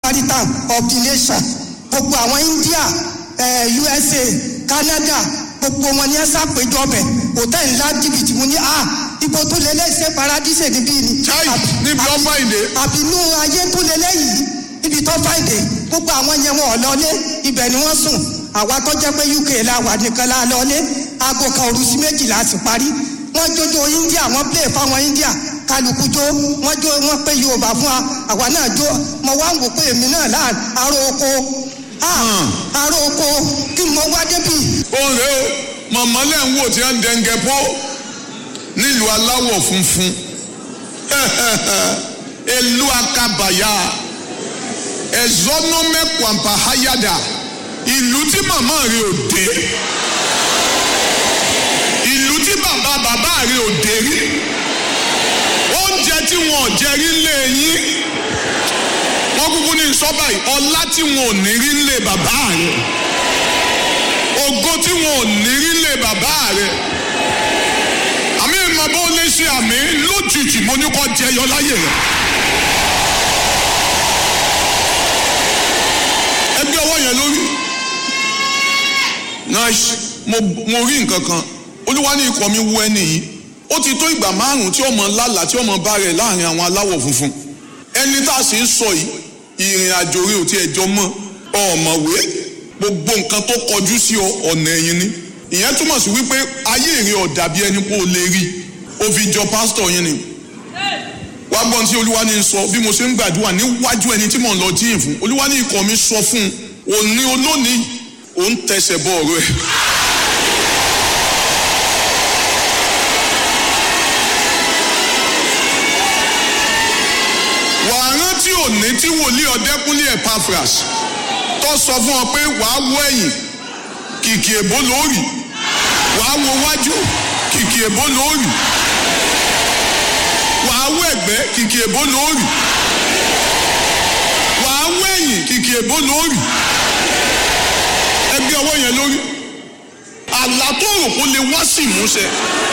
maritime of the nation gbogbo àwọn india eh, usa canada gbogbo wọn ní ẹ ṣàpèjọ bẹ hòtẹ́ẹ̀lì ńlá jìbìtì mo ní a ibo tó lé lẹ́sẹ̀ paradíṣe níbí ni. Chai, Àbí- níbi tó àbí- fàìdé. àbínú ayé tó lé lẹ́yìn níbi tó fàìdé gbogbo àwọn yẹn wọn ò lọlé ibẹ̀ ni wọ́n sùn àwa tó jẹ́ pé uk la wà nìkan la lọlé aago kan òru sí méjìlá sì parí wọ́n jójó india wọ́n play fáwọn india kálukú jó wọ́n jó wọ́n pé yorùbá fún wa àwa náà jó mo wá ń wò pé èmi náà láà aró oko ah, aró oko kí mo wá débi òun rèé o mọ̀mọ́ lẹ́ ń wò tí wọ́n ń dẹ́ngẹ́ pọ́ nílùú aláwọ̀ funfun elu akabaya ẹ̀zọ́nọ́mẹ́kwàmpá hayada ìlú tí màmá rẹ̀ ò dé ìlú tí bàbá bàbá rẹ̀ ò dé rí oúnjẹ tí wọn ò jẹ rí lé yín wọ́n kúkú ní sọ́bà yìí ọlá tí wọn ò ní rí lé bàbá rẹ̀ ògo tí wọn ò ní rí lé bàbá rẹ̀ àmì ìmọ̀ bó lè ṣe àmì lójijì mo ní kọ́ jẹyọ láyè rẹ̀. ẹgbẹ́ ọwọ́ yẹn lórí. nice mo mo rí nǹkan kan olúwa ní ikọ̀ mi wú ẹni yìí ó ti tó ìgbà márùn-ún tí ọmọ lálàá tí ọmọ bá rẹ̀ láàrin àwọn aláwọ̀ funfun ẹni tá a sì ń sọ yìí ìrìn àjò rẹ̀ ò tiẹ̀ jọ mọ́ ọ̀mọ̀wé gbogbo nǹkan tó kọjú sí ọ ọ̀nà ẹ̀yìn ni ìyẹn túmọ̀ sí wípé ayé rẹ̀ ò dàbí ẹni pé o lè rí o fi jọ pásítọ̀ yín ni wá gbọ́n tí olúwa ní sọ bí mo ṣe ń gbàdúrà níwájú ẹni tí mò ń lọ jíìn fún olúwa ní ikọ̀ mi sọ fún un òní olónìí òun tẹsẹ̀ bọ ọ̀rọ̀ ẹ̀. wàá rántí òní tí wòlíì ọ̀dẹ́kúnlé Epaphras tó sọ fún ọ pé wàá wọ ẹ̀yìn kìkì èbó lóòrì wàá wo wájú kìkì èbó lóòrì wàá wọ ẹ̀gbẹ́ kìkì èbó lóòrì wàá wọ ẹ̀yìn kìkì èbó lóòrì ẹgbẹ́ ọwọ́ yẹn lórí àlá tó rò kó lè wá sí ìmúṣẹ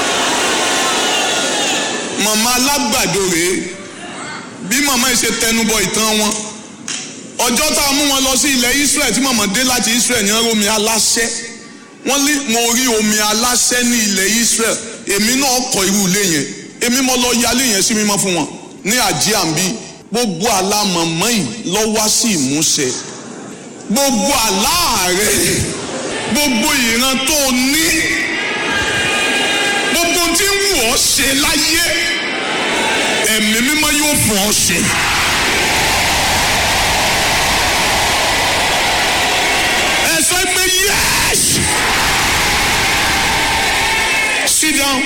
màmá alágbàdo rèé bí màmá yìí ṣe tẹnubọ ìtàn wọn ọjọ́ tá a mú wọn lọ sí ilẹ̀ Israel tí màmá dé láti Israel ní omi aláṣẹ wọ́n lé mo rí omi aláṣẹ ní ilẹ̀ Israel èmi náà kọ́ irú ilé yẹn èmi mo lọ yálé yẹn sí mímọ́ fún wọn ní àjíàmbí gbogbo àlá màmá yìí lọ wá sí ìmúṣẹ gbogbo àlá rẹ gbogbo ìran tó o ní gbogbo tí ń wù ọ́ ṣe láyé ẹ̀mí mímọ́ yóò fún ọ ṣe. ẹ sọ pé yes sit down.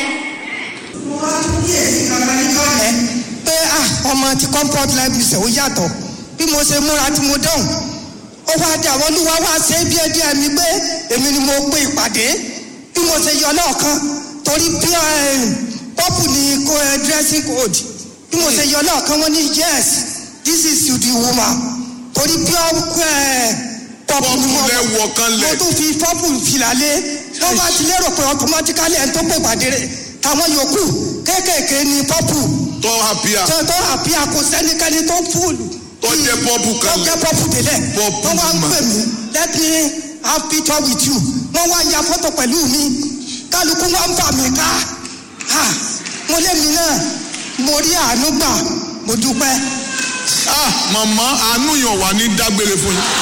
ẹ pé ah ọmọ ti comfort life ṣe ó yàtọ̀ bí mo ṣe múra tí mo dán ó wá dé àwọn olúwa wá ṣe é díẹ̀ díẹ̀ mi pé èmi ni mo pe ìpàdé bí mo ṣe yọ lọ́ọ̀kan torí bí pọ́pù ni kó ẹ dressing code bí mo ṣe yọ lọ́ọ̀kan wọ́n ní yes this is you the woman torí bí ọ pọ́pù ni mo Pọ́pù lẹ wọ̀ kan lẹ̀. mo tún fi pọ́pù fìlà lé wọ́n bá ti lérò pé automatically ẹni tó pè ìpàdé rẹ̀ àwọn yòókù kéékèèké ni pọ́pù tọ́ àpíà tó tó àbí àkó sẹ́nikẹ́ni tó fúlù. tó jẹ́ pọ́pù tó kan jẹ́ pọ́pù délẹ̀. Pọ́pù wọ́n wá ń mà. pè mí let me have picture with you. wọ́n wá ya fọ́tò pẹ̀lú mi. kálukú wá ń fà mí ká. Ah, mo lé mi náà mo rí àánú gbà mo dúpẹ́. ah màmá àánú yàn wá ní dágbére fún yín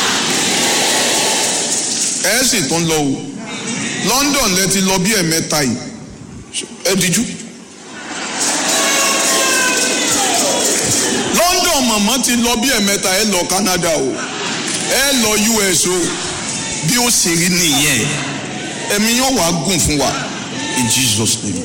ẹ sì tún lọ o London lẹ ti lọ bí ẹ̀mẹ́ta yìí ẹ díjú. London màmá ti lọ bí ẹ̀mẹ́ta ẹ lọ Canada o ẹ lọ US o bí ó sì rí nìyẹn ẹ̀mí yóò wá gùn fún wa in Jesus name.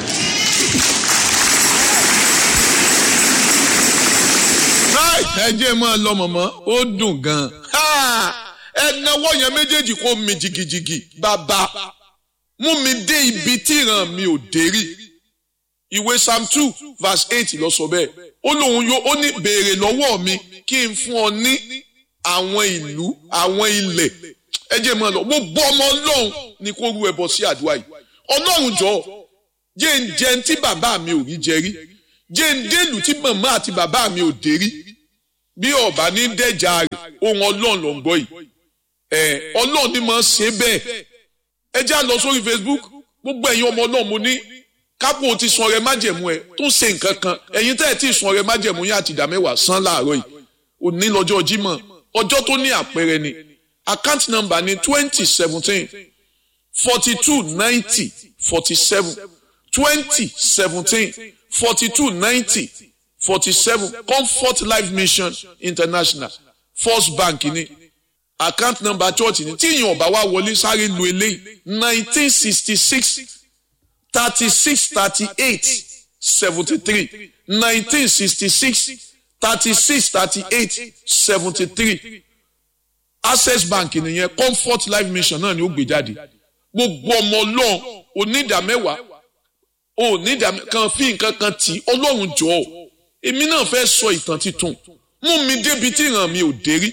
ẹ jẹ́ máa lọ mọ̀mọ́ ó dùn gan-an ẹ náwó yẹn méjèèjì kó mi jìgìjìgì bàbá mú mi dé ibi tí ìran mi ò dé rí ìwé psalm two verse eight ló sọ bẹ́ẹ̀ ó lóun yóò ó ní béèrè lọ́wọ́ mi kí n fún ọ ní àwọn ìlú àwọn ilẹ̀ ẹ jẹ́ máa lọ gbogbo ọmọ ọlọ́run ni kó rú ẹbọ sí àdúrà yìí ọlọ́run jọ jẹ́ ń jẹun tí bàbá mi ò rí jẹ rí jẹ́ ń délùú tí màmá àti bàbá mi ò dé rí bí ọba ní dẹjà rẹ ohun Ọlọ́run ló ń gbọ́ yìí ẹ Ọlọ́run ni máa ṣe bẹ́ẹ̀ ẹ já lọ sórí Facebook gbogbo ẹ̀yin ọmọ Ọlọ́run mo ní kápò ti sun ọrẹ májẹ̀mú ẹ tó ń ṣe nǹkan kan ẹ̀yin tẹ́ ẹ ti sun ọrẹ májẹ̀mú yín àti ìdá mẹ́wàá san láàárọ̀ yìí òní lọ́jọ́ Jímọ̀ ọjọ́ tó ní àpẹẹrẹ ni account number ni twenty seventeen forty two ninety forty seven twenty seventeen forty two ninety forty seven Comfort Life Mission International First Bank ni account number church ni tí ìyẹn ọba wa wọlé sáré lu eléyìí nineteen sixty six thirty six thirty eight seventy three nineteen sixty six thirty six thirty eight seventy three access bank nìyẹn comfort life mission náà ni ó gbé jáde gbogbo ọmọ ọlọ́run onídàmẹ́wàá onídàmẹ́ kan fi nǹkan kan tì ọlọ́run jọ ọ́ èmi náà fẹ́ sọ ìtàn titun mú mi débi tí ìran mi ò dé rí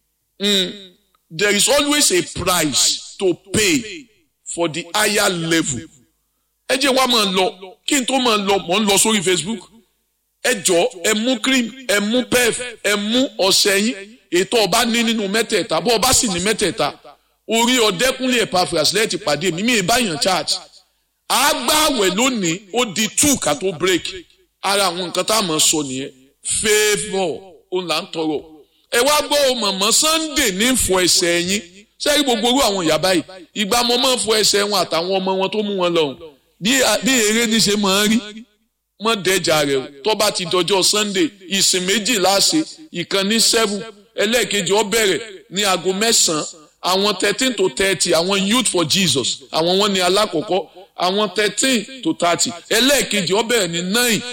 there is always a price to pay for the higher level ẹ jẹ́ wá máa lọ kí n tó máa lọ mò ń lọ sórí Facebook ẹ jọ ẹ mú cream ẹ mú pef ẹ mú ọṣẹ yín ètò ọba ní nínú mẹ́tẹ̀ẹ̀ta bó ọba sì ní mẹ́tẹ̀ẹ̀ta orí ọdẹkùnlé Epaphras lẹ́ẹ̀tì pàdé mi mi ìbáyàn church àgbàwẹ̀ lónìí ó di two ká tó break ara àwọn nǹkan tá a mọ̀ sọ nìyẹn favour òun là ń tọrọ ẹ wá gbọ́ ọ mọ̀mọ́ Sunday ní fọ ẹsẹ̀ yín sẹ́yìn gbogbo orú àwọn ìyá báyìí ìgbà mo máa ń fọ ẹsẹ̀ wọn àtàwọn ọmọ wọn tó mú wọn lọ́hùn bí eré ní ṣe máa ń rí mọ́ dẹ́jà rẹ̀ o tó bá ti dọjọ́ Sunday ìsìn méjì láṣẹ ìkan ní seven ẹlẹ́ẹ̀kejì ó bẹ̀rẹ̀ ní aago mẹ́sàn-án àwọn thirteen to thirty àwọn youth for Jesus àwọn wọn ní alákọ̀ọ́kọ́ àwọn thirteen to thirty ẹlẹ́ẹ̀kejì ó bẹ̀rẹ̀ ní nine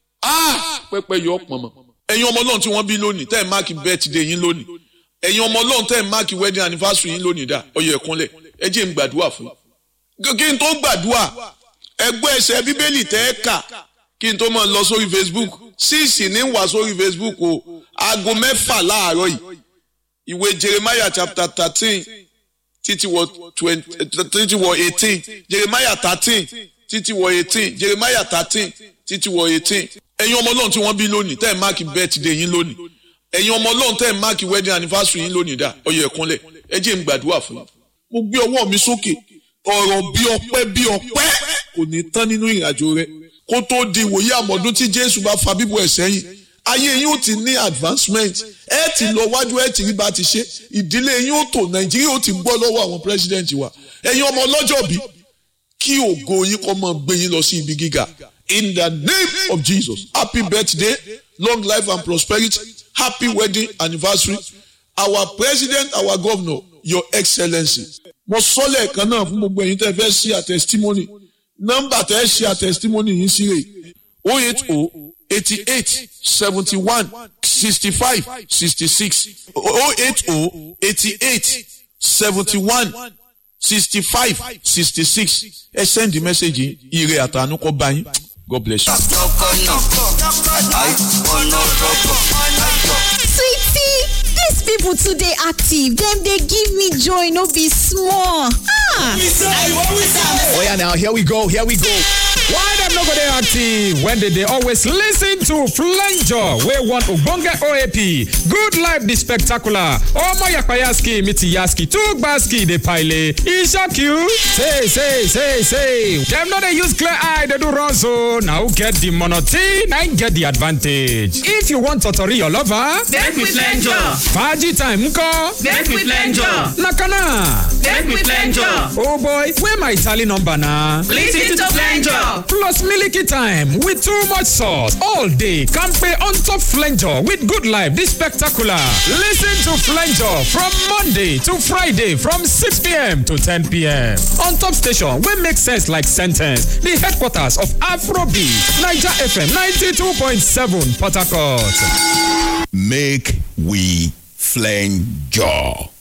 ah pẹ́pẹ́ yọ pọ̀nmọ́. ẹ̀yin ọmọ ọlọ́run tí wọ́n bí lónìí tẹ́ ẹ̀ máàkì birthday yín lónìí ẹ̀yin ọmọ ọlọ́run tẹ́ ẹ̀ máàkì wedding anniversary yín lónìí dà ọyọ ẹ̀kúnlẹ̀ ẹ jẹ́ n gbàdúrà fún yín. kí n tó gbàdúrà ẹgbẹ́ ẹsẹ̀ bíbélì tẹ́ ẹ kà kí n tó máa lọ sórí Facebook síìsì ní wà sórí Facebook o aago mẹ́fà láàárọ̀ yìí ìwé Jeremiah chapter thirteen títí wọ twenty títí wọ eighteen Jeremiah thirteen títí wọ eighteen Jeremiah thirteen títí wọ eighteen ẹ̀yin ọmọ ọlọ́run tí wọ́n bí lónìí tẹ́ ẹ̀ máàkì birthday yín lónìí ẹ̀yin ọmọ ọlọ́run tẹ́ ẹ̀ máàkì wedding anniversary yín lónìí dà ọyọ ẹ̀kúnlẹ̀ ẹ jẹ́ n gbàdúrà fún yín mo gbé ọwọ́ mi sókè ọ̀rọ̀ bí ọpẹ́ bí ọpẹ́ kò ní tán nínú ìrìnàjò rẹ kó tó di ìwòye àmọ́dún tí Jésù bá fa bíbọ̀ ẹ̀ sẹ́yìn ayé yín ó ti ní advancement ẹ ti lọ wájú ẹ ti rí bá ti ṣe ìdílé yín ó tò Nàìjíríà ó ti gbọ́ lọ́wọ́ àwọn president wa ẹ̀yin ọmọ ọlọ́jọ́ bí kí ògo yín kó máa gbé yín lọ sí ibi gíga in the name of Jesus happy birthday long life and prosperity happy wedding anniversary our president our governor your excellency mo sọ lẹ́ẹ̀kan náà fún gbogbo ẹ̀yin tẹ́ fẹ́ ṣí a testimony nọ́mbà tẹ́ ṣí a testimony yìí sí rè o eight o eighty eight seventy one sixty five sixty six o eight o eighty eight seventy one sixty five sixty six ẹ send the message yìí ire àtànú kó bá yín God bless you. sweetie dis people too dey active dem dey give me joy no be small ah Oya now, here we go, here we go. Why dem no go dey active when they dey always listen to Flanger wey one ogbonge OAP, Good Life the Spectacular, Omo Yapayaski Mitiyaski Tugbaski dey pile, e shock you? Say, say, say, say, dem no dey use clear eye dey do run so, na who get the monotone na im get the advantage. If you wan totori your lover, Make we flenjo. Faji time nkọ, Make we flenjo. na kana. Make we flenjo. Oh boy, where my tally number na? Listen to flenjo. Plus Milky Time with too much sauce all day. Campe on top Flanger with good life. This spectacular. Listen to Flanger from Monday to Friday from 6 p.m. to 10 p.m. On top station, we make sense like sentence. The headquarters of Afrobeat, Niger FM 92.7 Port Harcourt. Make we flange jaw.